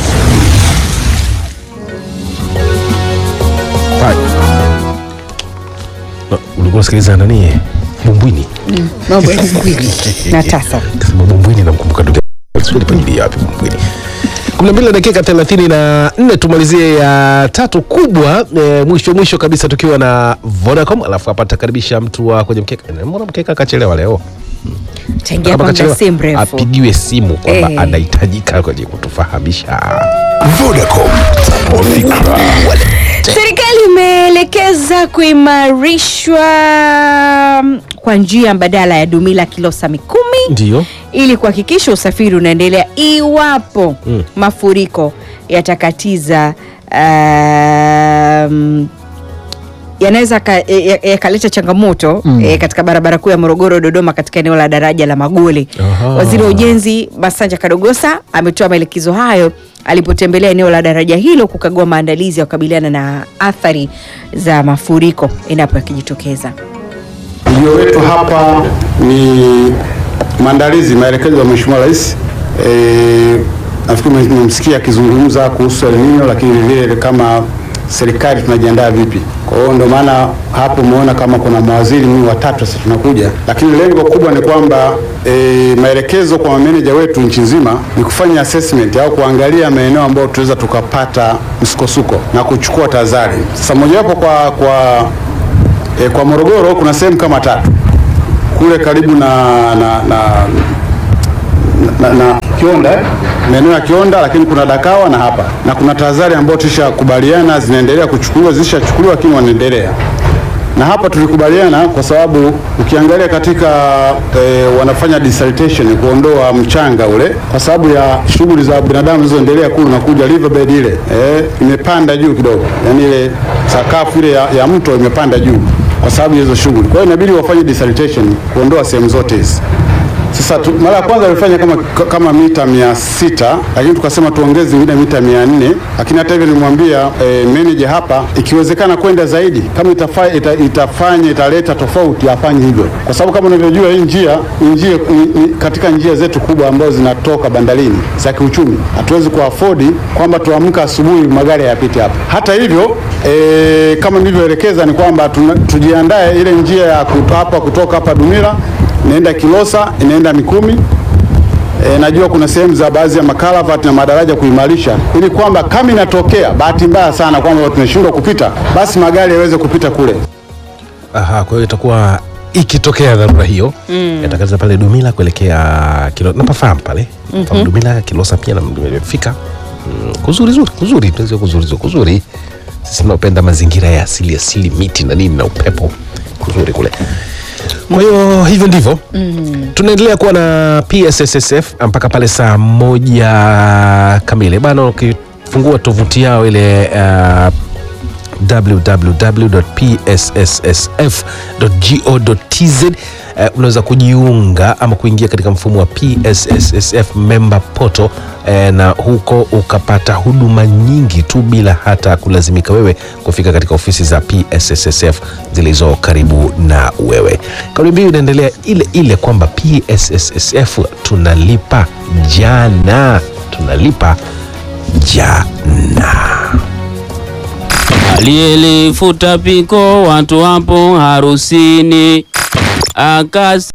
Pa- Uh, ulikuwa unasikiliza nani bumbwini mambo ya kweli na tasa kasema bumbwini namkumbuka ndugu yangu. Sijui alipangilia wapi bumbwini kumi na mbili na dakika thelathini na nne tumalizie ya tatu kubwa e, mwisho mwisho kabisa tukiwa na Vodacom alafu hapa takaribisha mtu wa kwenye mkeka Eh, mbona mkeka akachelewa leo changia Kama kwanza kachelewa, si mrefu apigiwe simu kwamba Eh. anahitajika kwenye kutufahamisha Vodacom, tanua fikra. Serikali imeelekeza kuimarishwa kwa njia mbadala ya Dumila Kilosa Mikumi ndio ili kuhakikisha usafiri unaendelea iwapo Mm. mafuriko yatakatiza um, yanaweza ka- ya- ya- yakaleta changamoto eh, katika barabara kuu ya Morogoro Dodoma katika eneo la daraja la Magole. Aha. Waziri wa Ujenzi Masanja Kadogosa ametoa maelekezo hayo alipotembelea eneo la daraja hilo kukagua maandalizi ya kukabiliana na athari za mafuriko endapo yakijitokeza. Ujio wetu hapa ni maandalizi, maelekezo ya Mheshimiwa Rais. E, nafikiri mmemsikia akizungumza kuhusu El Nino, lakini vile kama serikali tunajiandaa vipi. Kwa hiyo ndio maana hapo umeona kama kuna mawaziri mimi watatu sasa tunakuja, lakini lengo kubwa ni kwamba e, maelekezo kwa mameneja wetu nchi nzima ni kufanya assessment au kuangalia maeneo ambayo tunaweza tukapata msukosuko na kuchukua tahadhari. Sasa mojawapo kwa kwa E, kwa Morogoro kuna sehemu kama tatu kule karibu na na, na, na, na Kionda eh, maeneo ya Kionda, lakini kuna Dakawa na hapa na kuna tahadhari ambayo tushakubaliana zinaendelea kuchukuliwa, zishachukuliwa lakini wanaendelea na hapa tulikubaliana kwa sababu ukiangalia katika e, wanafanya desiltation kuondoa mchanga ule, kwa sababu ya shughuli za binadamu zilizoendelea kule, unakuja riverbed ile e, imepanda juu kidogo, yani ile sakafu ile ya, ya mto imepanda juu kwa sababu ya hizo shughuli. Kwa hiyo inabidi wafanye desiltation kuondoa sehemu zote hizi. Sasa tu, mara ya kwanza walifanya kama, kama mita mia sita lakini tukasema tuongeze ingine mita mia nne lakini hata hivyo nilimwambia e, manager hapa ikiwezekana kwenda zaidi kama itafa, ita, itafanya italeta tofauti afanye hivyo, kwa sababu kama unavyojua hii njia ni njia ni, ni, katika njia zetu kubwa ambazo zinatoka bandarini za kiuchumi, hatuwezi kuafodi kwamba tuamka asubuhi magari hayapiti hapa. Hata hivyo e, kama nilivyoelekeza ni kwamba tuna- tujiandae ile njia ya kuto, hapa kutoka hapa Dumila inaenda Kilosa, inaenda Mikumi. E, najua kuna sehemu za baadhi ya makalavati na madaraja kuimarisha, ili kwamba kama inatokea bahati mbaya sana kwamba tunashindwa kupita, basi magari yaweze kupita kule. Aha, kwa hiyo itakuwa ikitokea dharura hiyo mm. yatakatiza pale Dumila kuelekea Kilo, napafahamu pale mm Dumila Kilosa pia na nimefika mm, kuzuri zuri kuzuri tunaweza kuzuri zuri kuzuri. Sisi tunaopenda mazingira ya asili asili, miti na nini na upepo, kuzuri kule. Kwa hiyo hivyo ndivyo mm. tunaendelea kuwa na PSSSF mpaka pale saa moja kamili bana. Ukifungua tovuti yao ile uh, www.psssf.go.tz uh, unaweza kujiunga ama kuingia katika mfumo wa PSSSF member portal uh, na huko ukapata huduma nyingi tu bila hata kulazimika wewe kufika katika ofisi za PSSSF zilizo karibu na wewe. Kauli mbiu inaendelea ile ile kwamba PSSSF tunalipa jana, tunalipa jana. Aliyelifuta piko watu wapo harusini, akasi